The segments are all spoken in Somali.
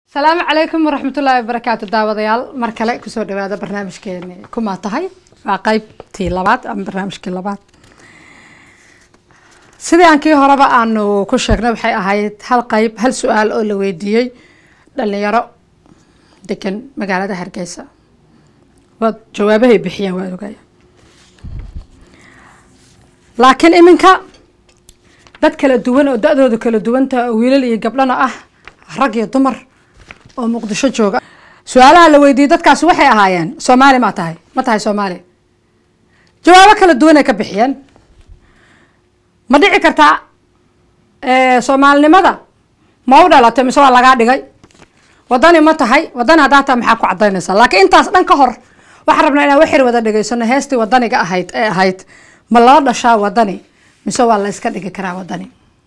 asalaamu calaykum waraxmatullaahi wabarakaatu daawadayaal mar kale kusoo dhawaada barnaamijkeeni kumaa tahay waa qeybtii labaad ama barnaamijkii labaad sidii aan kii horeba aanu ku sheegnay waxay ahayd hal qeyb hal su-aal oo la weydiiyey dhalinyaro degan magaalada hargeysa waad jawaabahay bixiyeen waad ogaya laakiin iminka dad kala duwan oo da-doodu kala duwanta wiilal iyo gabdhana ah rag iyo dumar oo muqdisho jooga su-aalaha la weydiiyey dadkaasi waxay ahaayeen soomaali ma tahay ma tahay soomaali jawaabo kala duwan ay ka bixiyeen ma dhici kartaa soomaalinimada ma u dhalatay mise waa lagaa dhigay wadani ma tahay wadani haddaa taa maxaa ku cadaynaysaa laakiin intaas dhan ka hor waxaan rabnaa inaan waxir wada dhegeysano heestii wadaniga ahayd ee ahayd ma lala dhashaa wadani mise waa la iska dhigi karaa wadani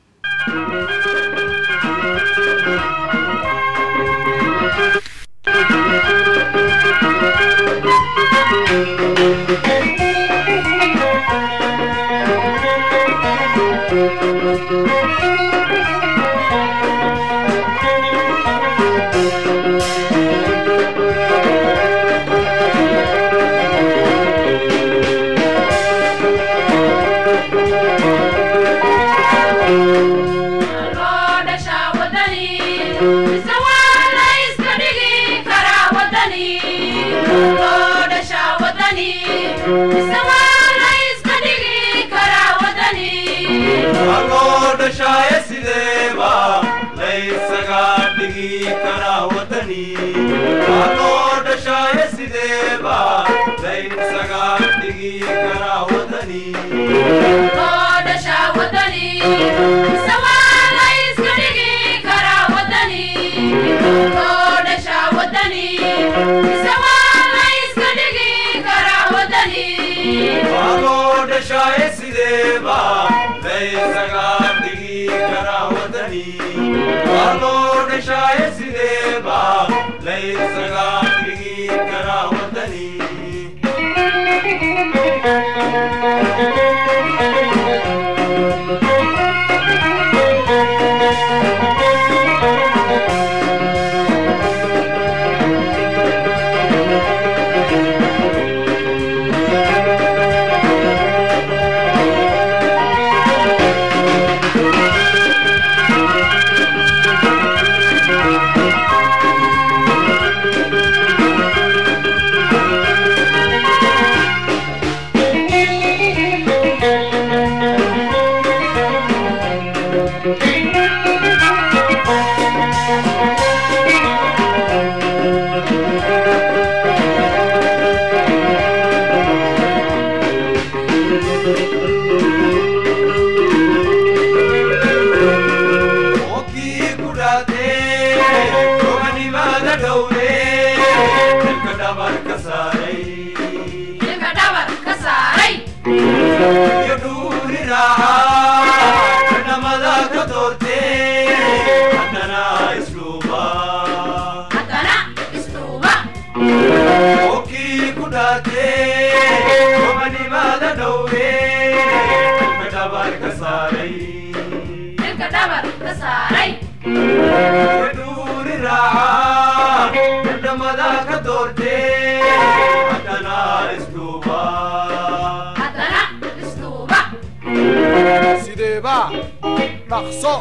dhaqso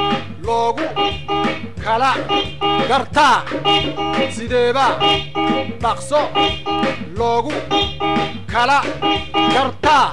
loogu kala gartaa sideeba dhaqso loogu kala gartaa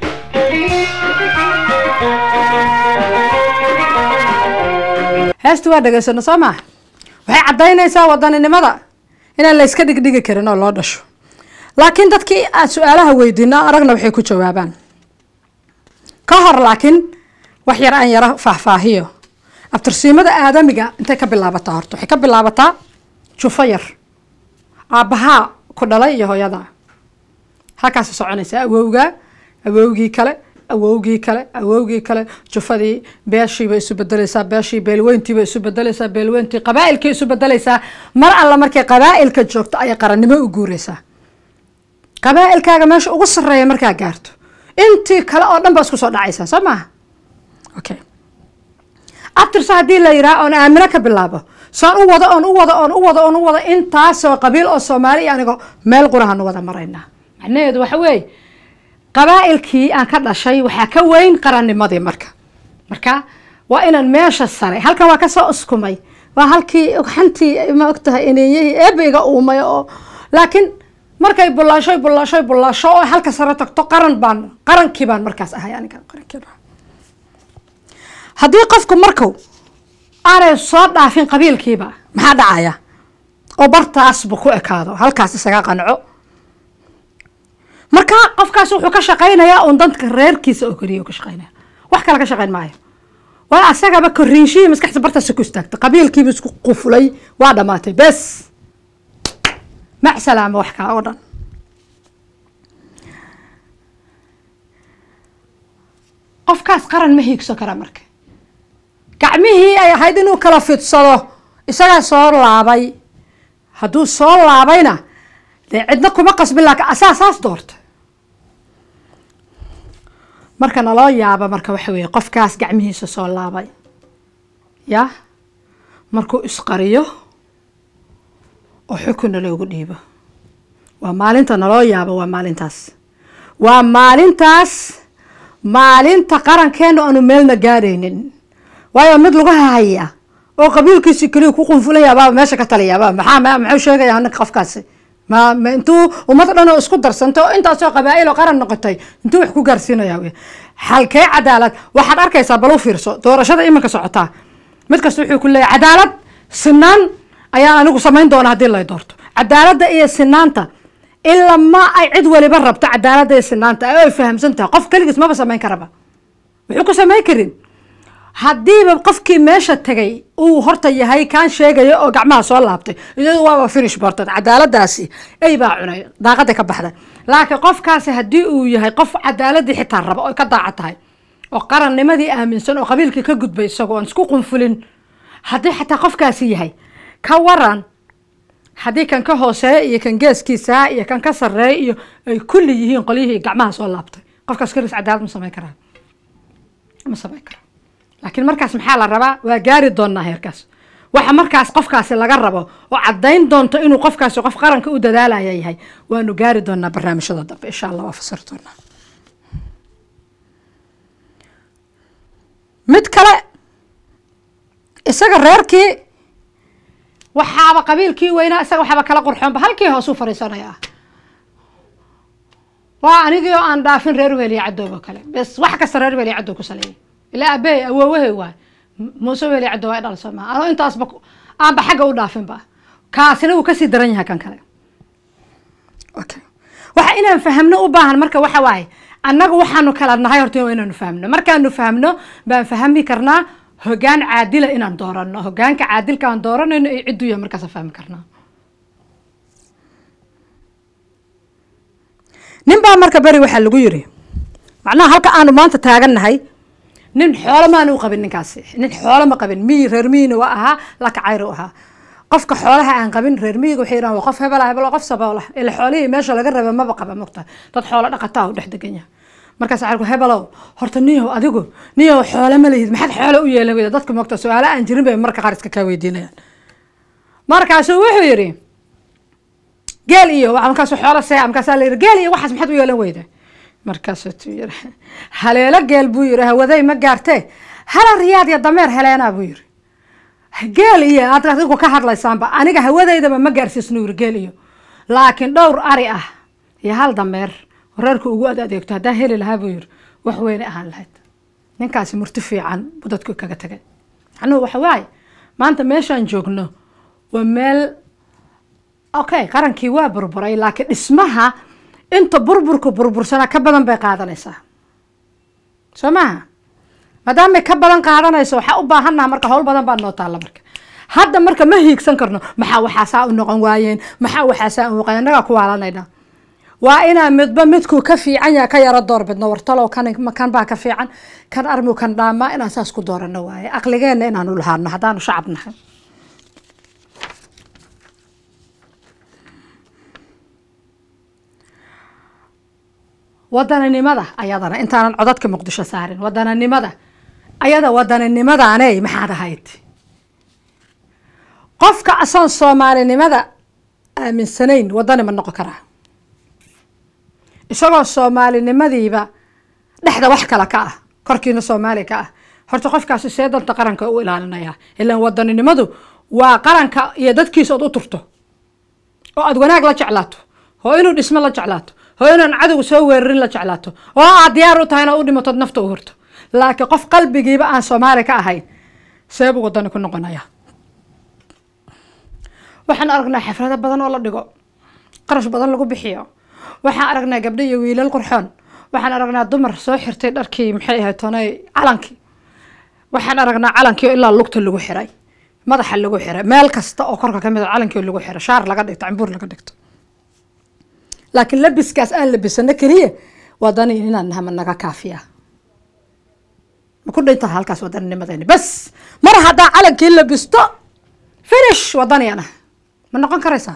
heesta waa dhegeysano soo maa waxay caddaynaysaa wadaninimada inaan la yska dhigdhigi karin oo loo dhasho laakiin dadkii aan su-aalaha weydiino aragna waxay ku jawaabaan ka hor laakiin wax yar aan yaro faahfaahiyo abtirsiimada aadamiga intay ka bilaabataa horta waxay ka bilaabataa jufo yar aabbahaa ku dhalay iyo hooyada halkaasa soconaysa awowgaa awowgii kale awowgii kale awowgii kale jufadii beeshiibay isu bedelaysaa beeshii beelweyntiibay isu bedelaysaa beelweyntii qabaailkii isu bedelaysaa mar alla markay qabaailka joogto ayay qarannimo u guureysaa qabaailkaaga meesha ugu sareeya markaa gaarto intii kale oo dhan baa isku soo dhacaysaa soo maaha okay abtirse haddii la yidhaha oon aamino ka bilaabo saan u wado oon u wado oon u wado oon u wado intaasoo qabiil oo soomaali iyo anigo meel qurahanu wada maraynaa macnaheedu waxa weeye qabaa'ilkii aan ka dhashay waxaa ka weyn qarannimadii marka marka waa inaan meesha sare halkan waa kasoo uskumay waa halkii xantii ma ogtahay ineeyihii eebeyga uumay oo laakiin markay bullaashoy bullaashoy bullaasho oo halka sare tagto qaran baan qarankii baan markaas ahay aniga qarankii baan haddii qofku marku aanay soo dhaafin qabiilkiiba maxaa dhacaya oo bartaasba ku ekaado halkaas isaga qanco marka qofkaas wuxuu ka shaqaynayaa uun dadka reerkiisa oo keliya ka shaqaynaya wax kale ka shaqayn maayo waa asagaba korriinshihii maskaxda bartaasa ku istaagtay qabiilkiiba isku qufulay waa dhamaatay bes mac salaama wax kale oo dhan qofkaas qaran ma hiigso kara marka gacmihii ay ahayd inuu kala fidsado isagaa soo laabay hadduu soo laabayna dee cidna kuma qasbin laakiin asaa saas doorta marka naloo yaaba marka waxa weeye qofkaas gacmihiisa soo laabay ya markuu isqariyo oo xukunna loogu dhiibo waa maalinta naloo yaabo waa maalintaas waa maalintaas maalinta qarankeena aanu meelna gaadhaynin waayo mid lagu hahaya oo qabiilkiisi keliya ku qunfulayaabaa meesha ka taliyaaba maxaa muxuu sheegaya ninka qofkaasi ma ma intuu ummad dhan oo isku darsantay oo intaasoo qabaa'il oo qaran noqotay intuu wax ku gaarsiinaya wey halkee cadaalad waxaad arkaysaa bal u fiirso doorashada iminka socotaa mid kasta wuxuu ku leeyahay cadaalad sinaan ayaan anigu samayn doona haddii lay doorto cadaaladda iyo sinaanta ilaa ma ay cid waliba rabto cadaaladda iyo sinaanta ay fahamsan tahay qof keligiis maba samayn karaba wuxuu ku samayn karin haddiiba qofkii meesha tegay uu horta yahay kaan sheegaya oo gacmaha soo laabtay iyadu waaba finish bartad cadaaladaasi ey baa cunay daaqada ka baxday laakiin qofkaasi haddii uu yahay qof cadaaladii xitaa raba oo ka daaca tahay oo qarannimadii aaminsan oo qabiilkii ka gudbay isagoo aan isku qunfulin haddii xataa qofkaasi yahay ka waran haddii kan ka hooseeya iyo kan geeskiisa iyo kan ka sarreeya iyo ay kulli yihiin qolyihii gacmaha soo laabtay qofkaas keliis cadaalad ma samayn karaa ma samayn karaa laakiin markaas maxaa la rabaa waa gaari doonaa heerkaas waxa markaas qofkaasi laga rabo oo caddayn doonto inuu qofkaasi qof qaranka u dadaalaya yahay waanu gaari doonaa barnaamijyada dambe insha allah waa fasiri doonaa mid kale isaga reerkii waxaaba qabiilkii weynaa isaga waxaaba kala qurxoonba halkii hoosuu fariisanayaa waa anigii oo aan dhaafin reer weliya cadoobo kale bes wax kasta reer weliya cadow ku saleeyay ilaa abeey awoowahay waay muuse weliya cadow waa dhalso maa anoo intaasba aanba xagga u dhaafinba kaasina wuu kasii daran yahay kan kale okay waxa inaan fahamno u baahan marka waxa waaye annagu waxaanu kala nahay horta waa inaanu fahamno markaanu fahamno baan fahmi karnaa hogaan caadila inaan doorano hogaanka caadilka aan dooranayno iyo cidduu yahay markaasa fahmi karnaa nin baa marka beri waxaa lagu yiri macnaha halka aanu maanta taagannahay nin xoolo maanu qabin ninkaasi nin xoolo ma qabin miyi reer miyina waa ahaa lakacayr u ahaa qofka xoolaha aan qabin reer miyiga waxay yidhahan waa qof hebela hebel qof saboola ila xoolihii meesha laga raba maba qaba mogta dad xoolo dhaqataa u dhex degan yahay markaas waxaa ku hebelow horta niyow adigu niyow xoolo ma lihid maxaad xoolo u yeelan weyda dadka mogta su-aalo aan jirin bay marka qaar iska kaa weydiinayaan markaasuu wuxuu yidhi geel iyo markaasu xoolo see markaasaa la yidhi geel iyo waxaas maxaad u yeelan weyda markaasuu tu yidhi haleelo geel buu yidhi hawaday ma gaartee hala riyaad iyo dameer heleenaa buu yidhi geel iyo aad adigu ka hadlaysaanba aniga hawadeydaba ma gaarsiisnu yidhi geel iyo laakiin dhowr ari ah iyo hal dameer reerka ugu ad adeegto haddaan heli lahaa buu yidhi wax weyne ahaan lahayd ninkaasi murti fiican buu dadku kaga tagay macnuhu waxa waaye maanta meeshaan joogno waa meel okay qarankii waa burburay laakiin dhismaha inta burburka burbursana ka badan bay qaadanaysaa soo maaha maadaamay ka badan qaadanayso waxaa u baahannaha marka howl badan baa noo taalla marka hadda marka ma hiigsan karno maxaa waxaasaa u noqon waayeen maxaa waxaasaa u noqon annagaa ku waalanayna waa inaa midba midkuu ka fiican yaha ka yaro door bidno wartalow kan kan baa ka fiican kan armu kan dhaamaa inaan saas ku doorano waaye aqligeenna inaanu lahaano haddaanu shacab nahay wadaninimada ayadana intaanan codadka muqdisho saarin wadaninimada ayada wadaninimadaaney maxaad ahayd qofka asoon soomaalinimada aaminsanayn wadani ma noqon karaa isagoo soomaalinimadiiba dhexda wax kale ka ah korkiina soomaali ka ah horta qofkaasi see danta qaranka u ilaalinaya ilaan wadaninimadu waa qaranka iyo dadkiisa ood u turto oo aad wanaag la jeclaato oo inuu dhismo la jeclaato oo inaan cadowga soo weerarin la jeclaato oo aad diyaar u tahay inaad u dhimatood nafta u hurto laakiin qof qalbigiiba aan soomaali ka ahayn seebuu wadani ku noqonaya waxaan aragnaa xaflado badan oo la dhigo qarash badan lagu bixiyo waxaan aragnaa gabdho iyo wiilal qurxoon waxaan aragnaa dumar soo xirtay dharkii maxay ahayd tonay calankii waxaan aragnaa calankii oo ilaa lugta lagu xiray madaxa lagu xiray meel kasta oo korka kamid a calankii oo lagu xiray shaar laga dhigto cambuur laga dhigto laakiin labiskaas aan labisano keliya wadani inaan naha ma naga kaafiya ma ku dhintaa halkaas wadaninimadeeni bas mar haddaa calankii labisto finish wadaniyan ah ma noqon karaysaa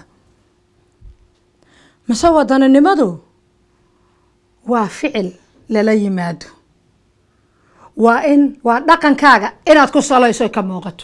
mise wadaninimadu waa ficil lala yimaado waa in waa dhaqankaaga inaad ku salayso ka muuqato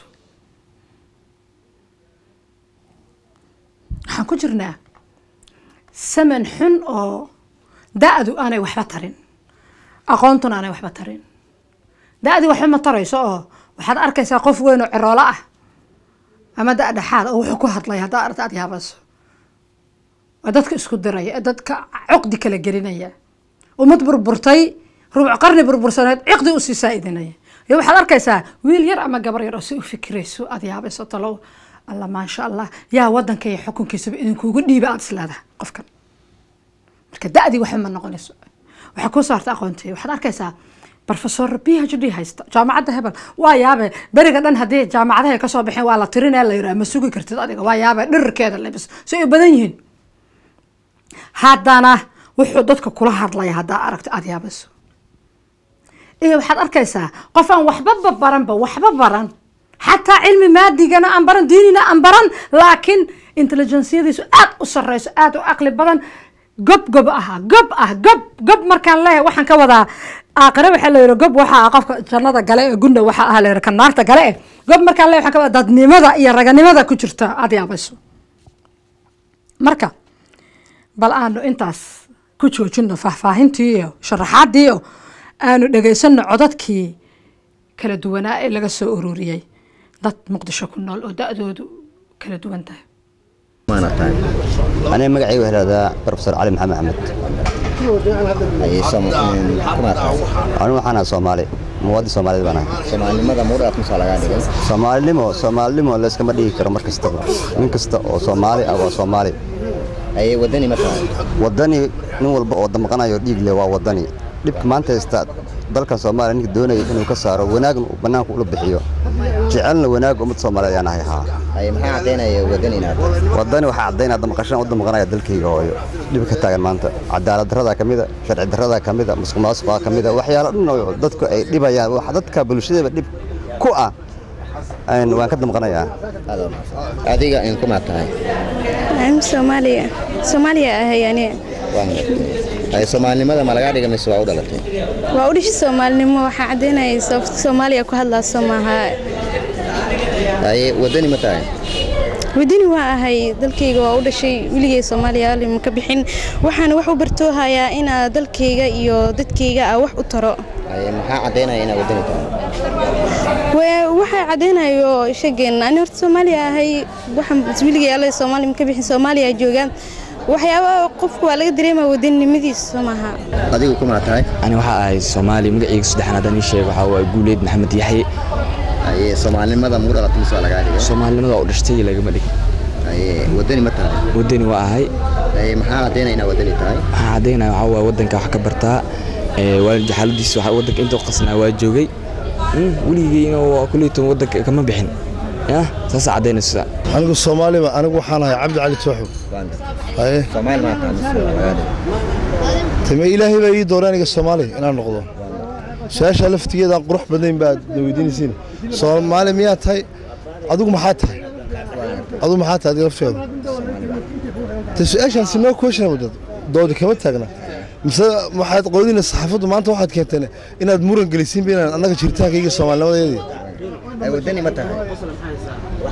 waxaan ku jirnaa saman xun oo da-du aanay waxba tarin aqoontuna aanay waxba tarin da-dii waxba ma tarayso oo waxaad arkaysaa qof weyn oo ciroolo ah ama da dhexaad oo wuxuu ku hadlay haddaa arta aad yaabayso waa dadka isku diraya dadka cuqdi kala gelinaya ummad burburtay rubuc qarni burbursaneed ciqdi usii saa-idinaya iyo waxaad arkaysaa wiil yar ama gabar yar oo si u fikirayso aad yaabayso talow alla maasha allah yaa wadanka iyo xukunkiisaba idinkuugu dhiiba aada isleedahay qofkan marka da-dii waxba ma noqonayso waxaa kuu saarta aqoontii waxaad arkaysaa professor b h d haysta jaamacadda hebel waa yaabe beriga dhan haddii jaamacadaha kasoo baxeen waa la tirinee la yiraa ma sugi kartid adiga waa yaabe dhirirkeeda lebis si ay badan yihiin haddana wuxuu dadka kula hadlaya haddaa aragto aada yaabayso iyo waxaad arkaysaa qof aan waxbaba baranba waxba baran xataa cilmi maadigana aan baran diinina aan baran laakiin intelligenciyadiisu aad u sareyso aad u caqli badan gob gob aha gob ah gob gob markaan leeyahay waxaan ka wadaa aakhire waxaa la yihi gob waxaa ah qofka jannada gale ee gunda waxaa ah la yihi kan naarta gale eh gob markaan leeyahay waxaan ka wadaa dadnimada iyo raganimada ku jirta aada yaabayso marka bal aanu intaas ku joojino faahfaahintii iyo sharaxaadii iyo aanu dhegaysano codadkii kala duwanaa ee laga soo ururiyey dad muqdisho ku nool oo da-doodu kala duwan tahay aniga magacayga waxaa lahahdaa profesor cali maxamed axmed anigu waxaan ahaa soomaali muwaadin soomaaliyed baan ahay soomaalinimada muudhaaf musaa lagaa dhigay soomaalinimo soomaalinimo layskama dhigi karo mar kastaba nin kasta oo soomaali ah waa soomaali ayay wadani ma tahay wadani nin walba oo damqanayo dhiig leh waa wadani dhibka maanta haysta dalkan soomaaliya ninka doonaya inuu ka saaro wanaagna uu bannaanka ula bixiyo jecelna wanaagga ummadda soomaaliyeed ayaan ahay haa ay maxaa caddaynaya wadani inaad tahay wadani waxaa caddaynaa damaqashaan u damqanaya dalkayga hooyo dhib ka taagan maanta cadaalad darradaa ka mida sharci darradaa ka mida musuq maasuqaa ka mida waxyaalo dhan oo dadku ay dhibayaan wax dadka bulshadaba dhib ku ah een, waan ka damqanayaa Aad waa mahadsan. adiga in kuma tahay I'm Somalia. Somalia ahay ani. waan gartay ay soomaalinimada ma lagaa dhigay mise waa u dhalatay Waa u dhashay Soomaalinimo waxaa caddaynaya sababta Soomaaliya ku hadlayso maaha. ayay wadani ma tahay Wadani waa ahay dalkayga waa u dhashay weligay Soomaaliya ma ka bixin waxaan wax u bartoohayaa inaa dalkayga iyo dadkayga ah wax u taro. ay maxaa caddaynaya inaad wadani tahay Waa waxa caddaynayo shaqeen ani horta Soomaaliya ahay waxaan weligay alla Soomaaliya ma ka bixin Soomaaliya joogaan waxyaabaha qofku waa laga dareemaa wadanimadiisa maaha. adigu kuma tahay ani waxaa ahay soomaali magacayga saddexaad haddaan ii sheego waxaa waaye guuleed maxamed yaxye ayay soomaalinimada muu dhalatay mise waa lagaa dhigay soomaalinimada oo dhashtay lagama dhig ayay wadani ma tahay wadani waa ahay ay maxaa caddaynaya inaad wadani tahay waxaan caddaynaya waxaa waaye waddanka wax ka bartaa ee, waalid xaaladiisa waxaa waddanka inta qasnaa waa joogay Mm, weligeyna waa kuleyton waddanka kama bixin ya saasa caddaynaysa anigu soomaaliba anigu waxaan ahay cabdi cali tooxow waan gartay haye soomaali ma tahay mise waa lagaa dhigay tame ilaahay baa ii doora aniga soomaali inaan noqdo su-aasha laftigeeda aan qurux badnayn baad na weydiinaysiin soomaali miyaa tahay adigu maxaa tahay adigu maxaa tahay adiga lafteedu te su-aashaasi noo question wadad doodi kama taagna mise waxaad qoodina saxaafaddu maanta waxaad keenteen inaad muran gelisiinba inaan annaga jiritaankayga soomaalinimadeedii ay wadani ma tahay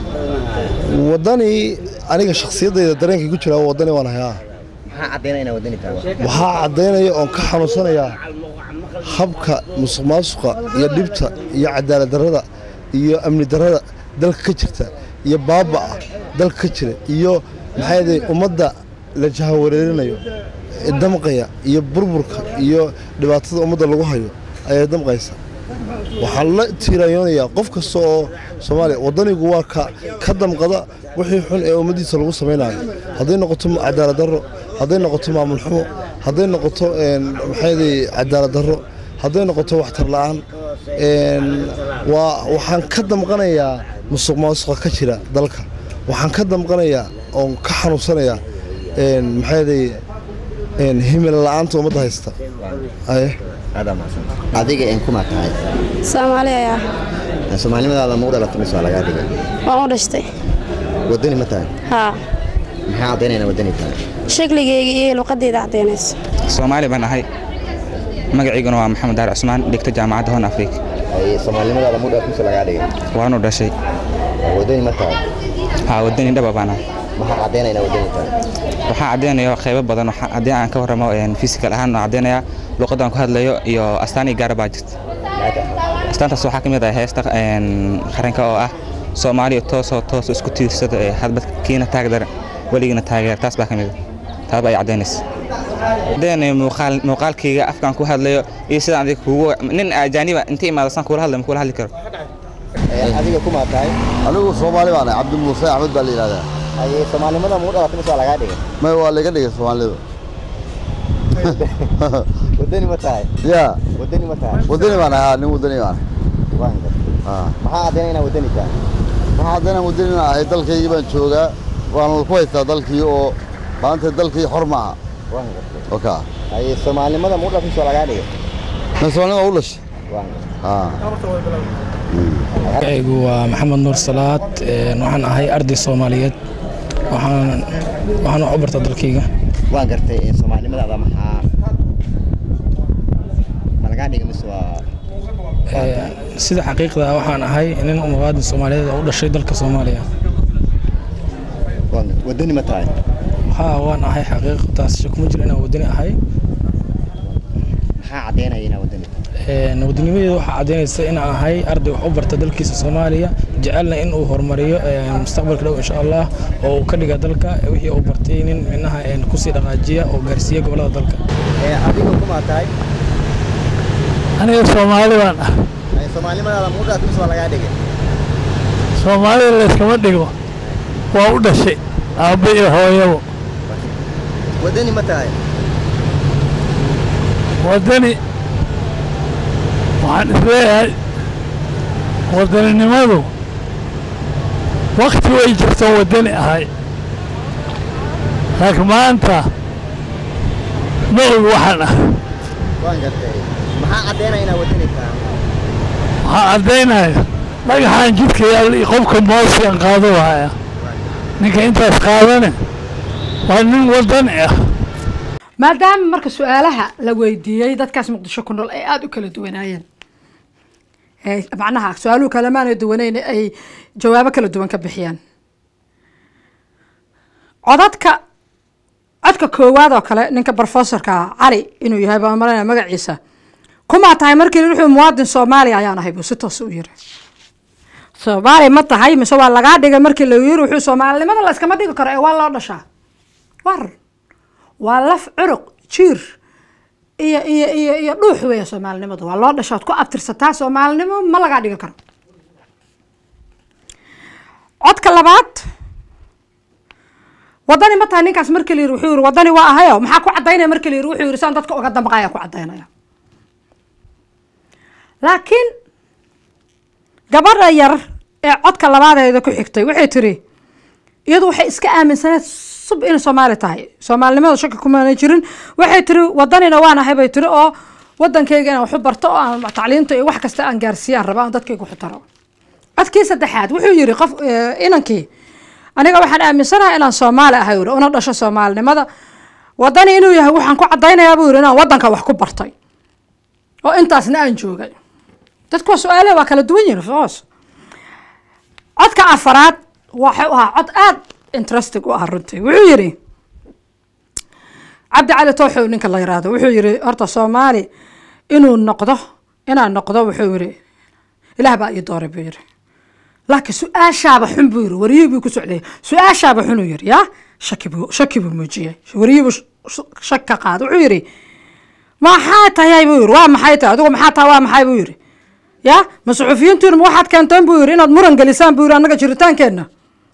waddani aniga shakhsiyaddayda dareenkay ku jiraa waddani waan hayaa maxaa caddaynaya inaa wadani tahay waxaa caddaynaya oon ka xanuunsanayaa habka musuq maasuqa iyo dhibta iyo cadaalad darrada iyo amni darrada dalka ka jirta iyo baaba'a dalka ka jira iyo maxaa yeelay ummadda la jahawareerinayo ee damqaya iyo burburka iyo dhibaatada ummadda lagu hayo ayaa damqaysa waxaan la tiiraayoonayaa qof kasta oo soomaaliya waddanigu waa ka ka damqada wixii xun ee ummaddiisa lagu samaynayo hadday noqoto cadaalad darro hadday noqoto maamul xumo hadday noqoto een, maxaa yeelay cadaalad darro hadday noqoto waxtar la'aan een, waa waxaan ka damqanayaa musuq maasuqa ka jira dalka waxaan ka damqanayaa oon ka xanuunsanayaa een, maxaa yeelay een, himil la'aanta ummadda haysta aye aadaa mahadsan adiga een kuma tahay soomaali ayaa soomaalinimadaada ma u dhalatay mise waa lagaa dhigay waan u dhashtay wadani ma tahay haa maxaa caddaynaya inaa wadani tahay shakligeyga iyo luqadeyda caddaynayso soomaali baan ahay magaciiguna waa maxamed daar cusmaan dhigta jaamacadda hon afrika Ay, soomaalinimadaada ma u dhalatay mise lagaa dhigay waanu dhashay wadani ma tahay haa wadani dhaba baan ahay maxaa caddaynaya inaa wadani tahay waxaa caddaynaya qaybo badan waxaa- haddii aan ka warramo fisikal ahaan oo caddaynaya luqadaan ku hadlayo iyo astaan iyo gaara baa jirta maxay tahay astaantaas waxaa ka mid ah heesta een, qaranka oo ah soomaaliya toosoo toos isku tiirsada ee hadbad kiina taagdara weligina taageer taas baa ka mid ah taas baa ay caddaynaysa caddaynaya muuqaal muuqaalkayga afkaan ku hadlayo iyo sidaan adiga kugu nin ajaaniba inta imaada saan kula hadlay ma kula hadli karo Een, adiga kuma tahay anigu soomaali baan ahay cabdi muuse axmed baa la yidhahdaa Ay, soomaalinimada ma u dhalatay mise waa lagaa dhigay may waa laga dhigay soomaalidu wadani ma tahay ya wadani ma tahay wadani baan ahay haa, nin wadani baan ahay waan gartay haa. maxaa caddaynaya inaa wadani tahay waxaa haddana wadani ahay dalkaygii baan joogaa waana ku haystaa dalkii oo maanta dalkii xor maaha waan gartay oka Ay, soomaalinimada ma u dhalatay mise waa lagaa dhigay ma soomaalida u dhashay waan gartay haa magacaygu waa maxamed nuur salaad een, waxaan ahay arday soomaaliyeed waxaan waxaan wax u bartaa dalkayga waan gartay een, soomaalinimadaada maxaa ma lagaa dhigay mise waa Een, sida xaqiiqda ah waxaan ahay nin muwaadin soomaaliyeed oo u dhashay dalka soomaaliya waan gartay wadani ma tahay haa waan ahay xaqiiqtaas kuma jiro inaan wadani ahay maxaa caddaynaya inaa wadani tahay Een, wadanimadeedu waxaa caddaynaysa inaan ahay arday wax u barta dalkiisa soomaaliya jecelna in uu horumariyo een, mustaqbalka dhow insha allah oo uu ka dhiga dalka wixii uu bartay nin minaha een, kusii dhaqaajiya oo gaarsiiya gobolada dalka Ee, adiga kuma tahay aniga soomaali baan ah Ay, soomaalinimadaada ma u dhalatay mise waa lagaa dhigay soomaalida layskama dhigo waa u dhashay aabbo iyo hooyabo wadani ma tahay waddani waxaan isleeyahay waddaninimadu wakti way jirto waddani ahay laakiin maanta ma og waxaan ah waan gartay maxaa caddaynaya inaa wadani tahay waxaa caddaynaya dhagaxaan jidka yaalla iyo qofka moosiyan qaado haya ninka intaas qaadane waa nin waddani ah maadaama marka su-aalaha la weydiiyey dadkaas muqdisho ku nool ay aada u kala duwanaayeen ee macnaha su-aaluhu kalemaana duwaneyn ay jawaabo kala duwan ka bixiyaan codadka codka koowaad oo kale ninka brofesorka cali inuu yahay baan malanaya magaciisa kumaa tahay markii wuxuu muwaadin soomaaliya ayaan ahay buu si toos u yiri soomaali ma tahay mise waa lagaa dhigay markii la yiri wuxuu soomaalinimada la iskama dhigi karo ee waa loo dhashaa war waa laf curuq jiir iyo iyo iyo iyo dhuux weya soomaalinimadu waa loo dhashaad ku abtirsataa soomaalinimo ma lagaa dhigi karo codka labaad wadani ma tahay ninkaas markii la yiri wuxuu yiri wadani waa ahayo maxaa ku cadaynaya markii la yiri wuxuu yiri saan dadka uga damqaya ku cadaynaya laakiin gabadha yar ee codka labaadeeda ku xigtay waxay tiri iyadu waxay iska aaminsaneed sub inay soomaali tahay soomaalinimada shaki kumaana jirin waxay tiri wadanina waan ahay bay tiri oo wadankayga inaan waxu barto oo aan tacliinta iyo wax kasta aan gaarsiiyaan raba aan dadkayga waxu taro codkii saddexaad wuxuu yiri qof inankii aniga waxaan aaminsanahay inaan soomaali ahay uri una dhasho soomaalinimada wadani inuu yahay waxaan ku cadaynayaa buu yiri inaan wadanka wax ku bartay oo intaasna aan joogay dadku waa su-aalaha waa kala duwan yihin foos codka afaraad waxuu ahaa cod aad interesting u ah runtii wuxuu yidhi cabdi cali tooxow ninka la yiraahdo wuxuu yidhi horta soomaali inuu noqdo inaan noqdo wuxuu yidhi ilaah baa ii dooray buu yidhi laakiin su-aashaaba xun buu yidhi wariyihii buu ku socday su-aashaaba xunuu yidhi yaa shaki buu shaki buu muujiyey wariyihii buu shak ka qaada wuxuu yidhi maxaa tahay buu yidhi waa maxay tahay adigu maxaa tahay waa maxay buu yidhi ya ma suxufiyiintiinu ma waxaad keenteen buu yidhi inaad muran gelisaan buu yidhi annaga jiritaankeenna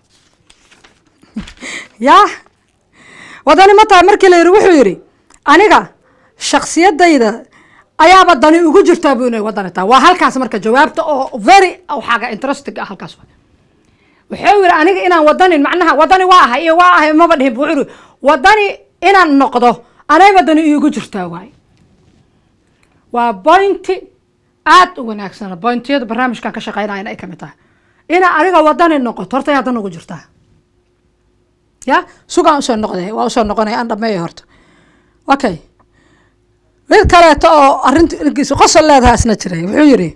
ya wadani ma tahay markii la yidhi wuxuu yidhi aniga shaksiyadayda ayaaba dani ugu jirtaa buu inay wadani tahay waa halkaas marka jawaabta oo very waxaaga interesting ah halkaas waay wuxuu yidhi aniga inaan wadanin macnaha wadani waa ahay iyo waa ahay maba dhihin wuxuu yidhi wadani inaan noqdo anayba dani iigu jirtaa waay waa bointi aad u wanaagsan bointiyada barnaamijkan ka shaqeynayana ay kamid tahay inaa adiga wadani noqoto horta yaa dan ugu jirtaa ya sugaan usoo noqday waa usoo noqonaya aan dhameeya horta okay mid kaleeto oo arrintiisa qosol leedaha isna jiray wuxuu yidhi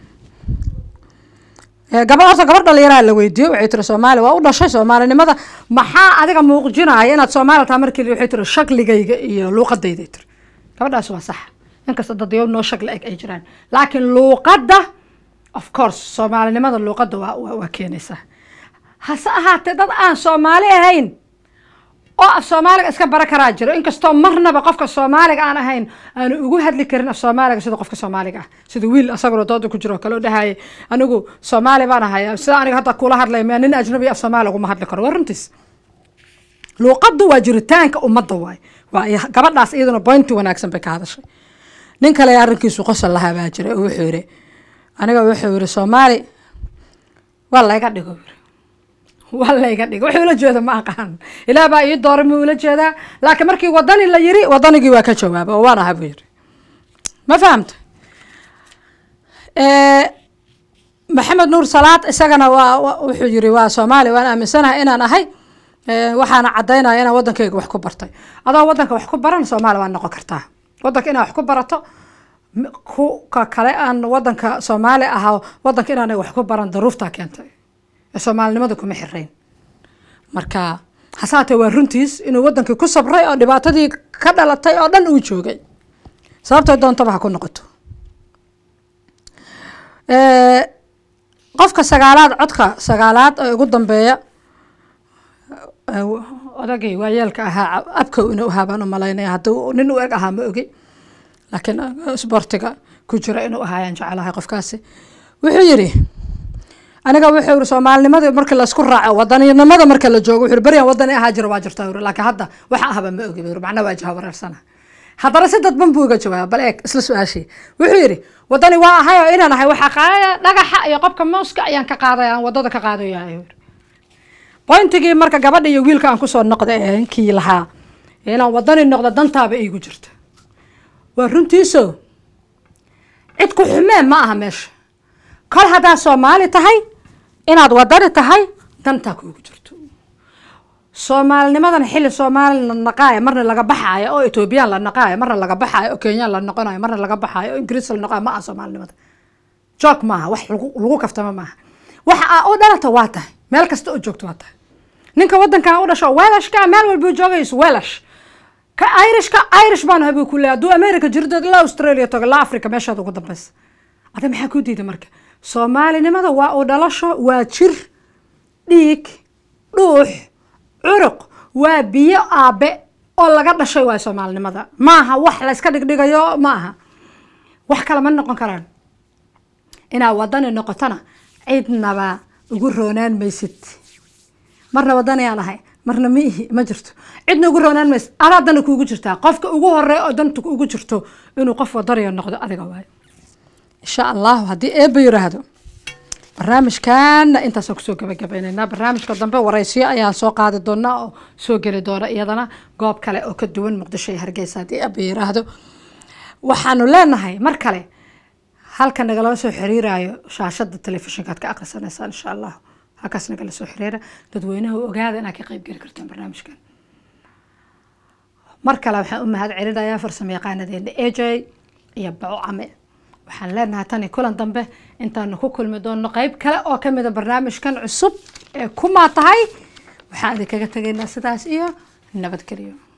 gaba horta gabar dhalinyaraha la weydiiyo waxay tiri soomaali waa u dhashay soomaalinimada maxaa adiga muuqjinaya inaad soomaali tahay markii waxay tiri shakligayga iyo luuqadayday tiri gabadhaas waa sax inkasta dadyo noo shakli eg ay jiraan laakiin luuqadda of course soomaalinimada luuqadda waa waa keenaysaa hase ahaatee dad aan soomaali ahayn oo af soomaaliga iska bara karaa jiro inkastoo marnaba qofka soomaaliga aan ahayn aanu ugu hadli karin af soomaaliga sida qofka soomaaliga ah sida wiil asaguna dooda ku jiro kale oo dhahaya anigu soomaali baan ahay sida aniga hadda kula hadlay ma nin ajnabi af soomaali uguma hadli karo waa runtiis luuqaddu waa jiritaanka ummadda waay waa gabadhaas iyaduna bointi wanaagsan bay ka hadashay nin kale arrinkiisu qosol lahaa baa jira oo wuxuu yidhi aniga wuxuu yidhi soomaali waa layga dhigo yiri waa layga dhigo wuxuu ula jeeda ma aqaan ilaah baa ii dooray muu ula jeedaa laakiin markii wadani la yiri wadanigii waa ka jawaaba oo waan aha buu yiri ma fahamta maxamed nuur salaad isagana waa wuxuu yiri waa soomaali waan aaminsanahay inaan ahay waxaana cadaynaya inaan wadankayga wax ku bartay adoo wadanka wax ku baran soomaali waa noqon kartaa wadanka inaad wax ku barato kuka kale aan wadanka soomaali ahaa wadanka inaanay wax ku baran daruuftaa keentay soomaalinimada kuma xirayn marka hasaatee waa runtiis inuu wadankii ku sabray oo dhibaatadii ka dhalatay oo dhan uu joogay sababtay doontaba ha ku noqoto qofka sagaalaad codka sagaalaad ee ugu dambeeya odagii waayeelka ahaa abkow inuu ahaa baan u malaynaya hadduu nin u eg ahaa ma ogi laakiin sbortiga ku jira inuu ahaayaan jecelahay qofkaasi wuxuu yidhi aniga wuxuu yiri soomaalinimada marka laisku raaco wadaninimada marka la joogo wuxuu beryan wadani ahaa jira waa jirta yiri laakiin hadda waxa ahaba ma ogi yiri macna waa jaha wareersana haddana si dadban buu iga jawaaba bal eeg isla su-aashii wuxuu yidhi wadani waa ahay oo inaan ahay waxaa qaadaya dhagaxa iyo qobka mooska ayaan ka qaadaya aan wadada ka qaadaya yiri bointigii marka gabadha iyo wiilka aan kusoo noqda ee kii lahaa inaan wadani noqdo dantaaba iigu jirta waa runtiiso cid ku xumeen ma aha meesha kol haddaad soomaali tahay inaad wadani tahay dantaa kuugu jirto soomaalinimadan xilli soomaali la naqaayo marna laga baxaayo oo etoobiyaan la naqaayo marna laga baxaayo oo kenyaan la noqonayo marna laga baxaayo oo ingiriis la noqonayo ma aha soomaalinimada joog maaha wax lagu kaftama maaha waxa aa u dhalata waa tahay meel kasta oo joogto waa tahay ninka wadankan u dhasho welashka meel walbuu joogayso welash ka irishka irish baan habuu ku leeya hadduu america jirdood ilaa australia tago ilaa africa meeshaad ugu dambaysa ada maxaa ku diiday marka soomaalinimada waa u dhalasho waa jir dhiig dhuux curuq waa biyo aabe oo laga dhashay waay soomaalinimada maaha wax la iska dhigdhigayo ma aha wax kale ma noqon karaan inaad wadani noqotona cidnaba ugu roonaan maysid marna wadaniyaan ahay marna ma ihi ma jirto cidna ugu roonaan maysid adaa dana kuugu jirtaa qofka ugu horeey oo danta ugu jirto inuu qof wadaniya noqdo adiga waayo insha allahu haddii eeba yiraahdo barnaamijkaana intaasaan kusoo gabagabaynaynaa barnaamijka dambe waraysiyo ayaan soo qaadi doonaa oo soo geli doona iyadana goob kale oo ka duwan muqdisho iyo hargeysa haddii eeba yiraahdo waxaanu leenahay mar kale halka nagala soo xiriirayo shaashada telefishinka aad ka aqrisanaysaan insha allah halkaas nagala soo xiriira dadweynaha u ogaada inaad ka qayb geli kartaan barnaamijkan mar kale waxaan u mahad celinayaa farsamo yaqaanadeena a j iyo baco came waxaan leenahay tani kulan dambe intaanu ku kulmi doono qeyb kale oo kamida barnaamijkan cusub ee kumaa tahay waxaan idinkaga tegaynaa sidaas iyo nabadgelyo